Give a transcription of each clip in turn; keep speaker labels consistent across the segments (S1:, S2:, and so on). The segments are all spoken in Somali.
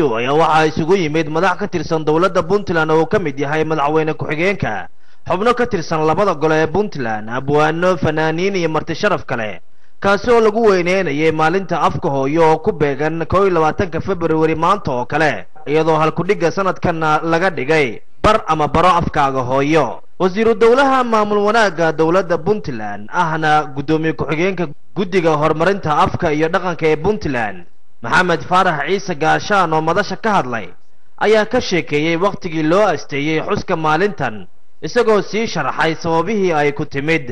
S1: ayaa waxaa isugu yimid madax ka tirsan dowladda puntland oo uu ka mid yahay madaxweyne ku-xigeenka xubno ka tirsan labada gole ee puntland abwaano fanaaniin iyo marti sharaf kale kaasi oo lagu weyneynayay maalinta afka hooyo oo ku beegan koo iyo labaatanka februari maanta oo kale iyadoo halkudhigga sanadkanna laga dhigay bar ama baro afkaaga hooyo wasiiru dowlaha maamul wanaagga dowladda puntland ahna guddoomiye ku-xigeenka guddiga horumarinta afka iyo dhaqanka ee puntland maxamed faarax ciise gaashaan oo madasha ka hadlay ayaa ka sheekeeyey wakhtigii loo asteeyey xuska maalintan isagoo sii sharaxay sababihii ay ku timid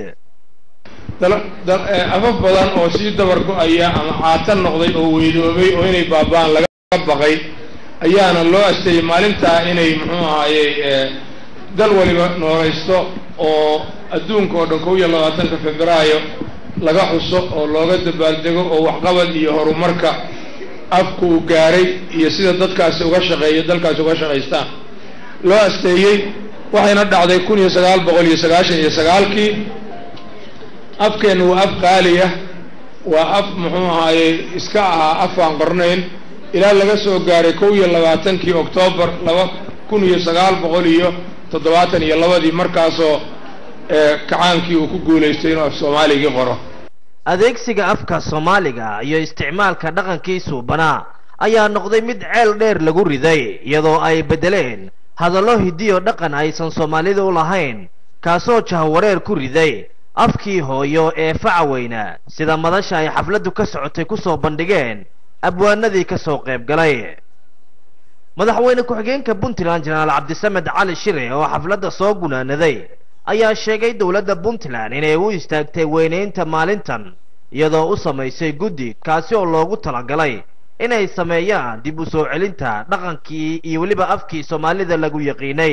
S2: afaf badan oo sii dabar go-aya ama caatan noqday oo weydoobay oo inay baaba'aan laga baqay ayaana loo asteeyey maalintaa inay muxuu ahaayey dal waliba noolaysto oo adduunka oo dhan kow iyo labaatanka febraayo laga xuso oo looga dabaaldego oo waxqabad iyo horumarka afku uu gaaray iyo sida dadkaasi uga shaqeeyo dalkaasi uga shaqaystaan loo asteeyey waxayna dhacday kun iyo sagaal boqol iyo sagaashan iyo sagaalkii afkeenna waa af qaaliya waa af muxuu ahaayey iska ahaa af aan qornayn ilaa laga soo gaaray kow iyo labaatankii oktoobar laba kun iyo sagaal boqol iyo toddobaatan iyo labadii markaasoo kacaankii uu ku guulaystay inuu af soomaaligii qoro
S1: adeegsiga afka soomaaliga iyo isticmaalka dhaqankiisu banaa ayaa noqday mid ceel dheer lagu riday iyadoo ay beddeleen hadallo hidiyo dhaqan aysan soomaalida u lahayn kaasoo jahwareer ku riday afkii hooyo ee facaweyna sida madasha ay xafladdu ka socotay kusoo bandhigeen abwaanadii ka soo qayb galay madaxweyne ku-xigeenka puntland jenaraal cabdisamed cali shire oo xafladda soo gunaanaday ayaa sheegay dowladda puntland inay u istaagtay weynaynta maalintan iyadoo u samaysay guddi kaasi oo loogu talagalay inay sameeyaan dib u soo celinta dhaqankii iyo weliba afkii soomaalida lagu yaqiinay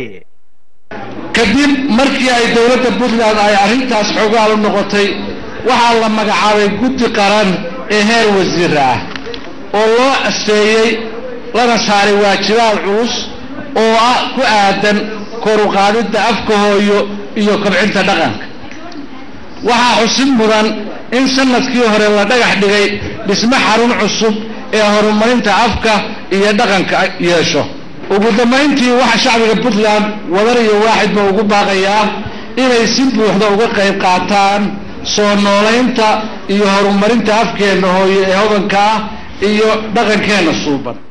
S3: kadib markii ay dowladda puntland ay arrintaas xogaal u noqotay waxaa la magacaabay guddi qaran ee heer wasiir ah oo loo asteeyey lana saaray waajibaad culus oo ah ku aadan koruqaadidda afka hooyo iyo kobcinta dhaqanka waxaa xusid mudan in sanadkii hore la dhagax dhigay dhisme xarun cusub ee horumarinta afka iyo dhaqanka yeesho ugu dambayntii waxaa shacbiga puntland wadar iyo waaxidba ugu baaqayaa inay si buuxda uga qayb qaataan soo noolaynta iyo horumarinta afkeenna hooyo ee hodanka ah iyo dhaqankeenna suuban